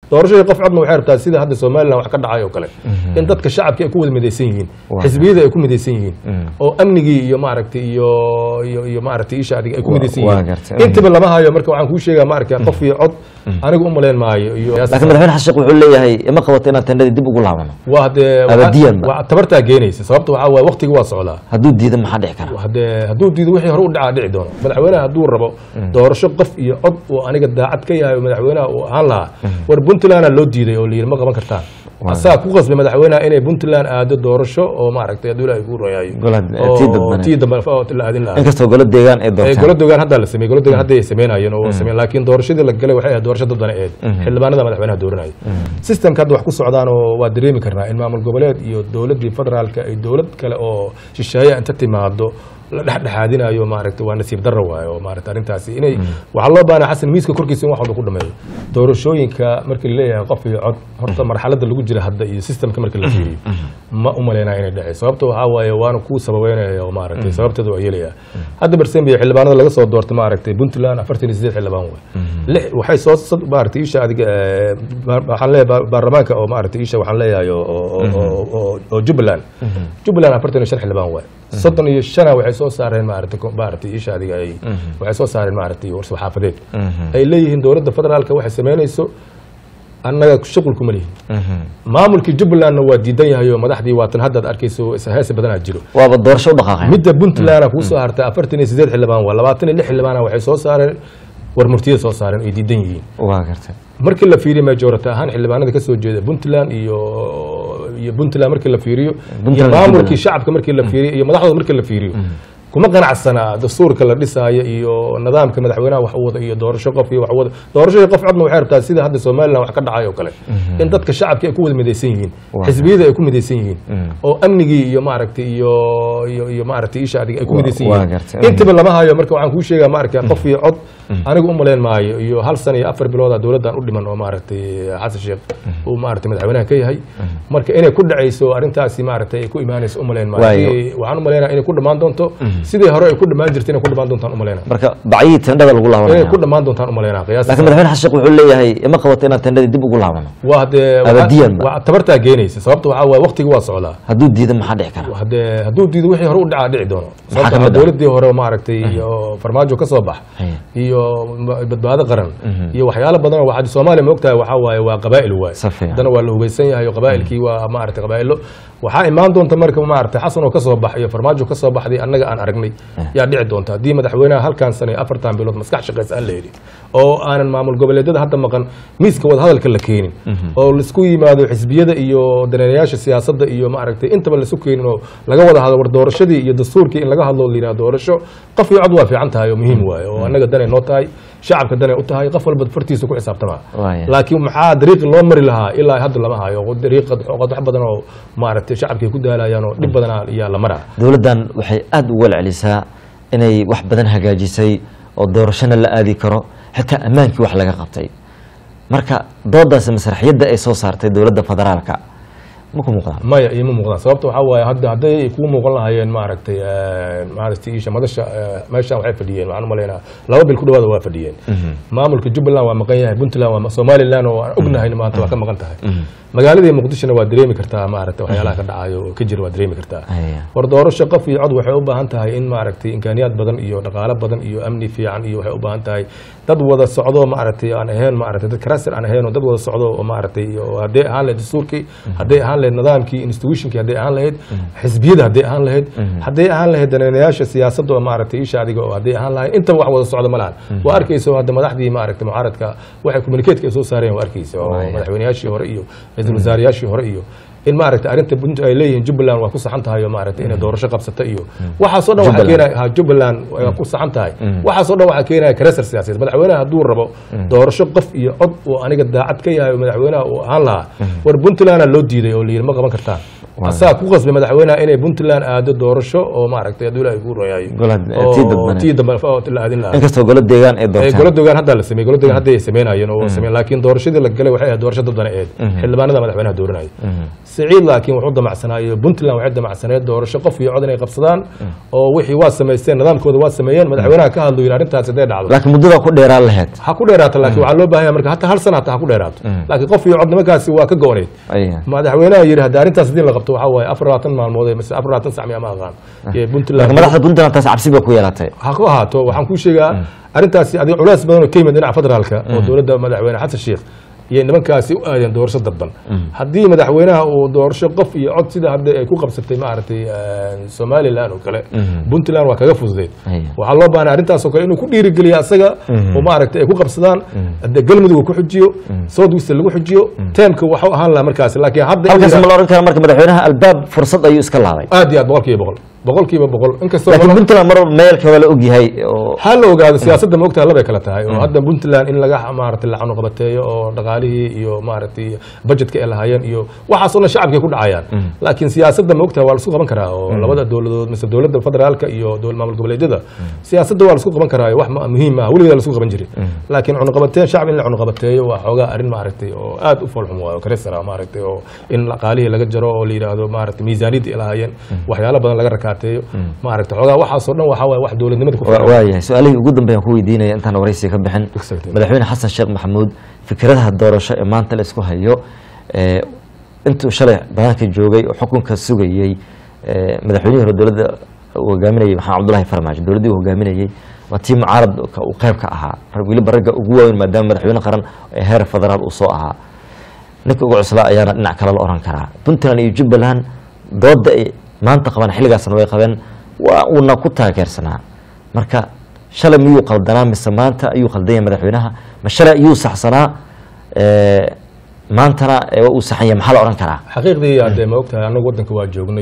doorashadii qof codna waxay rabtaa sida hadda somalilan wax ka dhacay oo kale in dadka shacabka ay ku wada midaysan yihiin Waa. xisbiyada ay ku midaysan yihiin oo amnigii iyo maaragtay iyo iyo iyo maaragtay isha adiga ay ku Waa- midaysan waa yihiin gartay. intaba lama hayo marka waxaan kuu sheegaa maaragtay qof iyo cod anigu u malayn maayo iyo laakiin madaxweyne xasan sheekh wuxuu leeyahay ima qabato inaan tendhadii dib ugu laabano waa hadee Abadiyan ba. waa tabartaa geenaysa sababta waxaa waaye waqtiga waa socdaa hadduu diido maxaa dhici kara hadee hadduu diido wixii hore u dhacaa dhici doono madaxweynaha hadduu rabo doorasho qof iyo cod uu aniga daacad ka yahay oo madaxweynaha uu ahaan lahaa war puntlandna loo diiday oo layidhi ma qaban kartaan asaa ku qasbay madaxweynaha inay puntland aado doorasho oo maaragtay hadduu ilaahay kuu royayo Golaha- oo tii dadbane. tii dambe oo la aadin lahaa inkastoo golo deegaan ay ee doortaan golo dogaan hadda la sameeyey golo dogaan hadda ay sameynayeen oo sameeyeen laakiin doorashadii la galay waxay ahayd doorasho dadbana eed xildhibaanada madaxweynaha dooranaya systemka hadda wax ku socdaan oo waa dareemi karnaa in maamul goboleed iyo dowladdii federaalka ay dowlad kale oo shisheeye inta timaado la dhexdhexaadinayo maaragtay waa nasiib darro waaye oo maaragtay arrintaasi inay waxaa loo baahnaa xasan miiska korkiisa in wax walba ku dhameeyo doorashooyinka markii laleeyahay qof iyo cod horta marxaladda lagu jira hadda iyo systemka markii la fiiriyo ma u malaynaa inay dhacay sababta waxaa waaye waana kuu sababeynaya oo maaragtay sababteeda waa yeelaya hadda barsembiya xildhibaanada laga soo doortay maaragtay puntland afartan iyo sideed xildhibaan waay lix waxay soo sad- maaragtay isha adiga eh, ba- waxaan leeyahay ba- baarlamaanka oo maaragtay isha waxaan leeyahay oo- oo oo- oo- oo jubbaland jubbaland afartan iyo shan xildhibaan waay soddon iyo shana waxay soo saareen maaragtay ko- maaragtay isha adiga ay waxay soo saareen maaragtay war-saxaafadeed ay leeyihiin dowladda federaalka waxay samaynayso annaga shuqul kuma lihin maamulkii jubbalandna waa diidan yahay oo madaxdii waatan haddaad arkayso heese badanaa jiro waaba doorasho u dhaqaaqeen midda puntlandna kuu soo hartay afartan iyo sideed xildhibaan waa labaatan iyo lix xildhibaana waxay soo saareen war murtiyada soo saareen ay diidan yihiin waa gartay markii la fiiriyo majority ahaan xildhibaanada ka soo jeeda puntland iyo iyo puntland markii la fiiriyo iyo Puntland iyo maamulkii Jubaland. shacabka markii la fiiriyo iyo madaxdooda markii la fiiriyo kuma qanacsanaa dastuurka la dhisaayo iyo nidaamka madaxweynaha wax u wada iyo doorasho qof iyo wax u wada doorashadii qof codna waxay rabtaa sida hadda somalilan wax ka dhacay oo kale in dadka shacabka ay ku wada midaysan yihiin Waa. xisbiyada ay ku midaysan yihiin oo amnigii iyo maaragtay iyo iyo iyo maaragtay isha adiga ay ku Waa- midaysan waa yihiin gartay. intaba lama hayo marka waxaan kuu sheegaa maaragtay qof iyo cod anigu u malayn maayo iyo hal sana iyo afar bilooda dowladdan u dhiman oo maaragtay xasan sheekh uu maaragtay madaxweynaha ka yahay marka inay ku dhacayso arrintaasi maaragtay ay ku imaanayso u malayn maayo Waayo. Sidii- waxaan u malaynaa inay ku dhammaan doonto sidii hore ay ku dhammaan jirtay inay ku dhammaan doontaan u malaynaa marka bacyihii tendhada lagu inay laabanaya ku dhammaan doontaan u malaynaa qiyaas laakiin madaxweyne xasan sheekh wuxuu leeyahay ima qabato inaan tendhadii dib ugu laabano waa hadee Abadiyan ba. waa tabartaa geenaysa sababta waxaa waaye waqtiga waa socdaa hadduu diido maxaa dhici kara hadee hadduu diido wixii hore u dhacaa dhici doono Maxaa sababta ka mid ah? dowladii hore maaragtay iyo farmaajo ka soo bax Haya. iyo ma- badbaado qaran iyo waxyaalo badan oo waxaa soomaaliya ma ogtahay waxaa waaye waa qabaa'il waaye Si fiican. haddana waa la hogeysan yahay oo qabaa'ilkii waa maaragtay qabaa'ilo waxaa imaan doonta marka maaragtay xasan oo ka soo bax iyo farmaajo ka soo baxday annaga aan aragnay yaa dhici doonta haddii madaxweynaha halkan sano iyo afartan bilood maskax shaqaysa aan la helin oo aanan maamul goboleedyada hadda maqan miiska wadahadalka la keenin oo laisku yimaado xisbiyada iyo daneeyayaasha siyaasadda iyo maaragtay intaba laisu keenin oo laga wada hadlo war doorashadii iyo dastuurkii in laga hadlo la yidhaha doorasho qof iyo cod waa fiican tahay oo muhiim waaye oo annaga danay noo tahay shacabka danay u tahay qof walba fartiisa ku xisaabtama Waaya. laakiin maxaa dariiqi loo mari lahaa ilaa hadda lama hayo dariiqa wax badan oo maaragtay shacabkay ku daalayaan oo dhib badan ayaa la maraa dowladdan waxay aada u walcelisaa inay wax badan hagaajisay oo doorashona la aadi karo xitaa ammaankii wax laga qabtay marka doodaasi masraxiyadda ay soo saartay dowladda federaalka ma ku muuqdaan maya iima muuqdaan sababta waxaa waaye hadda hadday ay kuu muuqan lahaayeen maaragtay eh, maaragtay isha madasha eh, meeshaan waxay fadhiyeen waxaan u malaynaa laba bil ku dhawaada waa fadhiyeen maamulka jubbaland waa maqan yahay puntland waa somaliland oo aan ognahay maanta waa ka maqan tahay magaaladii muqdishona waa dareemi kartaa maaragtay waxyaalaha ka dhacayo oo ka jira waa dareemi kartaa Haya. war doorasho qof iyo cod waxay u baahan tahay in maaragtay imkaaniyaad badan iyo dhaqaalo badan iyo amni fiican iyo waxay u baahan tahay dad wada socdo maaragtay aan ahayn maaragtay dad karasir aan ahayn oo dad wada socdo oo maaragtay oo hadday ahaan lahayd dastuurkii hadday ahaan lahayd nidaamkii institutionkii hadday ahaan lahayd xisbiyada hadday ahaan lahayd hadday ahaan lahayd daneeyayaasha siyaasadda oo maaragtay isha adiga oo hadday ahaan lahayd intaba wax wada socdo ma lahan waa arkayso hadda madaxdii maaragtay mucaaradka waxay communicateska ay soo saareen waa arkaysa oo Waaya. madaxweynayaashii hore iyo ra-iisul wasaarayaashii hore iyo in maaragtay arrinta punt ay leeyihiin jubbaland waa ku saxan tahay oo maaragtay inay doorasho qabsata iyo waxaasoo dhan waxaa Jubbaland. keenaya ha jubbaland waa ku saxan tahay waxaasoo dhan waxaa keenaya karesar siyaasadeed madaxweynaha hadduu rabo doorasho qof iyo cod uu aniga daacad ka yahay oo madaxweynaha uu ahaan lahaa war puntlandna loo diiday oo layidhi ma qaban kartaan asaa ku qasbay madaxweynaha inay puntland aado doorasho oo maaragtay hadduu ilaahay kuu royayo Golaha- tii dadbane. tii dambe oo la aadin lahaa inkastoo golo deegaan ay ee doortaan golo dogaan hadda la sameeyey golo dogaan hadda ay sameynayeen oo sameeyeen laakiin doorashadii la galay waxay ahayd doorasho dadbana eed xildhibaanada madaxweynaha dooranaya siciid laakiin wuxuu damacsanaa iyo puntland waxay damacsaneed doorasho qof iyo cod inay qabsadaan oo wixii waa samaysteen nidaamkooda waa sameeyeen madaxweynaha ka hadlu yidhi arrintaasi hadday dhacdo laakiin muddada ku dheeraan lahayd ha ku dheeraato laakiin waxaa loo baahan yahay marka hataa hal sana hataa ha ku dheeraato laakiin qof iyo cod nimankaasi waa ka go-oneyd Aya. madaxweynaha yidhi haddii arrintaas haddii la qabto waxaa waaye afar labaatan maalmood mise afar labaatan sac miya ma aqaan ee puntland laakiin madaxda puntland taas cabsi ba ku yeelatay ha ku ahaato waxaan kuu sheegaa arrintaasi adiga culays badan oo ka yimid dhinaca federaalka oo dowladda madaxweyne xasan sheikh iyo nimankaasi u aadeen doorasho dadban haddii madaxweynaha uu doorasho qof iyo cod sida hadda ay ku qabsatay maaragtay eh, somaliland oo kale puntland waa kaga fududeyd Aya. waxaa loo baahnaa arrintaas oo kale inuu ku dhiirigeliyo asaga oo maaragtay ay ku qabsadaan hadde galmudug uu ku xujiyo south west lagu xujiyo teemka waxuu ahaan lahaa markaasi laakiin hadda in halkaas la- ma la oran kara marka madaxweynaha albaab fursad ayuu iska laaday aad iyo aad boqol kiiba boqol boqol kiiba boqol inkastoo laakiin nolol- puntland mar meelka waa la ogyahay oo ha la ogaado siyaasadda ma ogtaha labay kala tahay oo hadda puntland in laga maaragtay la canuqabateeyo oo dhaqaalihii iyo maaragtay budgetka ay lahaayeen iyo waxaasoo dhan shacabkay ku dhacayaan laakiin siyaasadda ma ogtaha waa la isku qaban karaa oo labada dowladood mise dowladda federaalka iyo dowlad maamul goboleedyada siyaasadda waa la isku qaban karaa wax ma- muhiim ah weligeeda la isku qaban jiray laakiin cunuqabateen shacab in la cunuqabateeyo waa xoogaa arrin maaragtay oo aad u foolxum waayo karisana maaragtay oo in dhaqaalihii laga jaro oo la yidhaahdo maaragtay miisaaniyadda ay lahaayeen waxyaalo badan laga rakaateeyo maaragtay xoogaa waxaasoo dhan waxaa waaye wax dowladnimada ku Wa- filan waayahay su-aalihii ugu dambeeyaan ku weydiinaya intaan waraysiga ka bixin Exactly. madaxweyne xasan sheekh maxamuud fikradaha doorasho ee maanta la isku hayo ee, intuu shalay banaanka joogay oo xukunka sugayey ee, madaxweynihii hore dowladda uu hogaaminayay maxamed cabdullahi farmaajo dowladdii uu hogaaminayey waa tii mucaaradka uu qayb ka ahaa rag weliba ragga ugu waaweyn maadaama madaxweyne qaran ee heer federaal uu soo ahaa ninka ugu cuslaa ayaana dhinac kale la oran karaa puntland iyo jubbaland dooda ay maanta qabaan xilligaasna way qabeen waa uuna ku taageersanaa marka shalay miyuu qaldanaa mise maanta ayuu qaldanya madaxweynaha ma shalay ayuu saxsanaa ee, maantana ee, waa uu saxanya maxaa la oran karaa xaqiiqdii hadee ma ogtahay annagu waddanka waa joognay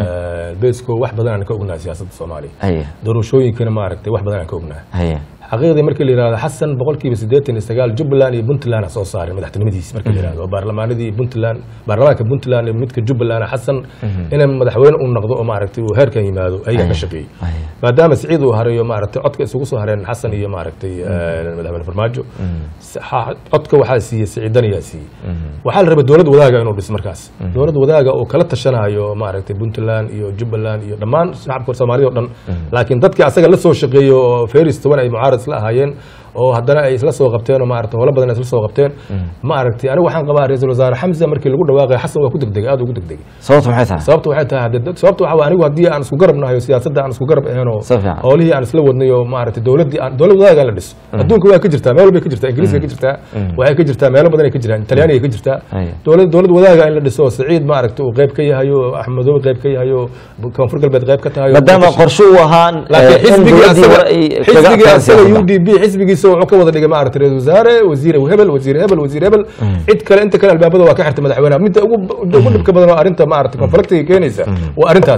beesko wax badan aan ka ognahay siyaasadda soomaaliya haya doorashooyinkana maaragtay wax badan aan ka ognahay haya xaqiiqdii markii la yidhahdo xasan boqolkiiba siddeetan iyo sagaal jubbaland iyo puntland soo saareen madaxtinimadiis markii la yidhahdo baarlamaanadii puntland baarlamaanka puntland iyo midka jubbaland xasan inay madaxweyne uu noqdo oo maaragtay uu heerkan yimaado ayaga ka shaqeeyey haya maadaama siciid uu hareeyo maaragtay codka isugu soo hareen xasan iyo maaragtay eh, madaxweyne farmaajo si- ha- codka waxaa siiyey siciidan ayaa siiyey waxaa la rabay dowlad wadaaga inuu dhiso markaas dowlad wadaaga oo kala tashanayo maaragtay puntland iyo jubbaland iyo dhammaan shacabka soomaalida oo dhan laakiin dadkii asaga la soo shaqeeyo oo feris toban ay mucaarad isla ahaayeen oo haddana ay isla soo qabteen oo maaragtay howlo badan ay isla soo qabteen maaragtay anigu waxaan qabaa ra-iisul wasaare xamse markii lagu dhawaaqay xasan waa ku degdegay aad ugu degdegay sababtu maxay tahay sababta waxay tahay hadee dad- sababta waxa waa anigu haddii aan isku garab nahay oo siyaasadda aan isku garab ahayn oo Si fiican. howlihii aan isla wadnay oo maaragtay dowladdii aan dowlad wadaaga aan la dhiso adduunka waa ka jirtaa meel walbay ka jirtaa ingiriiska ka jirtaa waxay ka jirtaa meelo badan ay ka jiraan talyaaniga ka jirtaa Aya. dowlad dowlad wadaaga in la dhiso oo siciid maaragtay uu qayb ka yahay oo axmedoobe qayb ka yahay oo koonfur galbeed qayb ka tahay oo- maadaama qorshe uu ahaa laakiin in xisbigii dowladdii asaga hore ay kaga xisbigii adkaan asaga siyaasadda. u d b xisbigiisa wuxuu ka wada dhigay maaragtay ra-isul wasaare wasiir hebel wasiir hebel wasiir hebel cid kale inta kale albaabada waa ka xirtay madaxweynaha midda ugu ugu dhibka badan oo arrinta maaragtay konfliktiga keenaysa waa arrintaas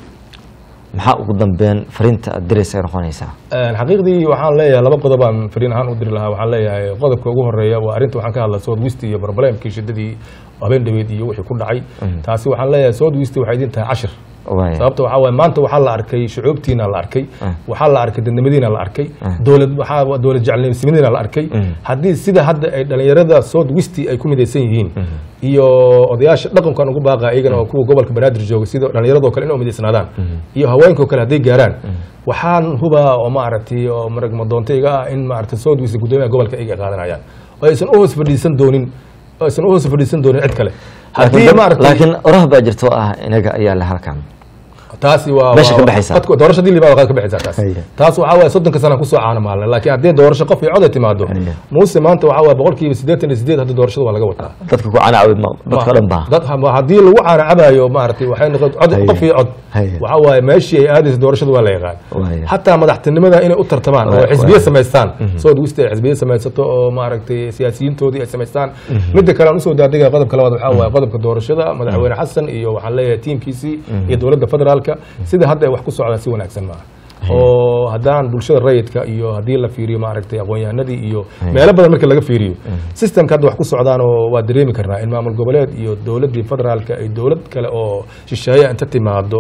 maxaa ugu dambeyn fariinta aad diraysa ay noqonaysaa Een, xaqiiqdii waxaan leeyahay laba qodob aan fariin ahaan u diri lahaa waxaan leeyahay qodobka ugu horeeya waa arrinta waxaan ka hadlaa south west iyo problemkii shidadii habeen dhaweed iyo wixii ku dhacay taasi waxaan leeyahay south west waxay idin tahay cashir waaya sababta waxaa waaye maanta waxaa la arkay shucuubtiina la arkay waxaa la arkay dadnimadiina la arkay dowlad waxaa dowlad jeclnimadiina la arkay haddii sida hadda ay dhalinyarada south west ay ku midaysan yihiin iyo odayaasha dhaqankan ugu baaqa iyagana oo kuwa gobolka banaadir jooga sida dhalinyaradoo kale inay umidaysnaadaan iyo haweenkoo kale hadday gaaraan waxaan hubaa oo maaragtay oo marag madoontayga ah in maaragtay south west guddoomiyaha gobolka iyaga ay qaadanayaan oo aysan u hoos fadhiisan doonin oo aysan u hoos fadhiisan doonin cid kale haddii laakiin maaragtay laakiin oraha baa jirta oo ah inaga ayaa le halkan taasi waa Meesha waa- ka baxaysaa. dadku- doorasho dii limaad ka baxaysaa taas Haya. taas waxaa waaye soddonka sana kusoo caana maalin laakiin haddii doorasho qof iyo cod ay timaado Haya. muuse maanta waxaa waaye boqolkiiba siddeetan iyo sideed hadda doorashada waa laga wataa dadka ku canaawi dadka dhan baa dad ha- haddii lagu caana cabayo maaragtay waxay noqon cod Haya. qof iyo cod Haya. waxaa waaye meeshii ay aadaysa doorashada waa la yaqaan Waaya. xataa madaxtinimada inay u tartamaan oo Waaya. xisbiye samaystaan south west ay xisbiye samaysato oo maaragtay siyaasiyiintoodii ay samaystaan midda kale aan usoo daadegaya qodobka labaad waxaa waaye qodobka doorashada madaxweyne xasan iyo waxaan leeyahay tiimkiisii iyo dowladda federaalka sida hadda ay wax ku socdaan si wanaagsan maaha oo haddaan bulshada rayidka iyo haddii la fiiriyo maaragtay aqoon-yahanadii iyo meelo badan marka laga fiiriyo systemka hadda wax ku socdaan oo waa dareemi karnaa in maamul goboleed iyo dowladdii federaalka ay dowlad kale oo shisheeya inta timaado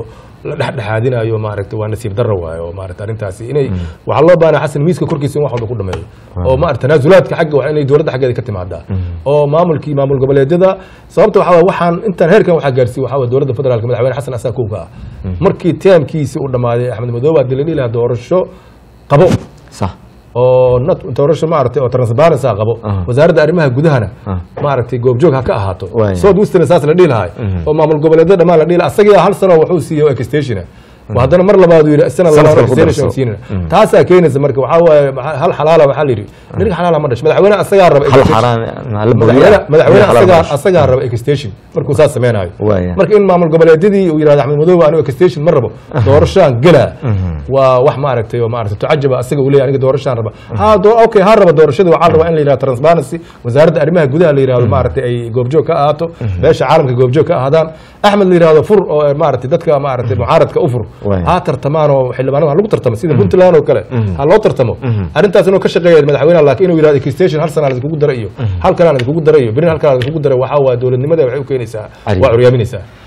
la dhexdhexaadinayo maaragtay waa nasiib darro waaye oo maaragtay arrintaasi inay waxaa loo baahnaa xasan miiska korkiisa in wax walba ku dhameeyo oo maaragtay tanaasulaadka xagga waa inay dowladda xaggeeda ka timaadaa oo maamulkii maamul goboleedyada sababta waxaa waye waxaan intaan heerkan waxaa gaarsiiye waxaa waye dowladda federaalka madaxweyne xasan asaa kowka ah markii teamkiisii uu dhammaaday axmed madoobe baa dilani lahaa doorasho qabo sax oo not doorasho maaragtay oo transparency ah qabo wasaaradda arrimaha gudahana maaragtay goobjoog ha ka ahaato Waaya. south western saas la dhihi lahay oo maamul goboleedyada dhammaan la dhihi lahaa asagii hal sano wuxuu siiyey extension wa haddana mar labaad uu yidhi sana Sanadka labaad ku darso. extension siinana taasaa keenaysa marka waxaa waaye maxaa- hal xalaala waxaa la yidhi nirga xalaala ma dhasho madaxweyne asagaa raba hal extension. xaraan la madaxweyne madaxweyne asagaa buriya asagaa raba extension markuu saas sameynaayo Waaya. marka in maamul goboleedyadii uu yidhahdo axmed madoobe anigu extension ma rabo doorashaan gelaa waa wax maaragtay oo maaragtay tucajaba asaga uu leeyahay aniga doorashaan raba ha do- okay ha raba doorashada waxaa la rabaa in la yidhahdo transparency wasaaradda arrimaha gudaha la yidhahdo maaragtay ay goobjoog ka ahaato beesha caalamka goobjoog ka ahaadaan axmed la yidhahdo fur oo maaragtay dadka maaragtay mucaaradka u fur Waaya. ha tartamaan oo xildhibaanada ha lagu tartamo sida puntland oo kale ha loo tartamo arrintaas inuu ka shaqeeya madaxweynaha laakiin inuu yidhahdo extension hal sana idinkugu dara iyo hal kalaan idinkugu dara iyo berin hal kalaan idinkugu dara waxaa waa dowladnimada waxay u keenaysaa Cali. waa curyaaminaysaa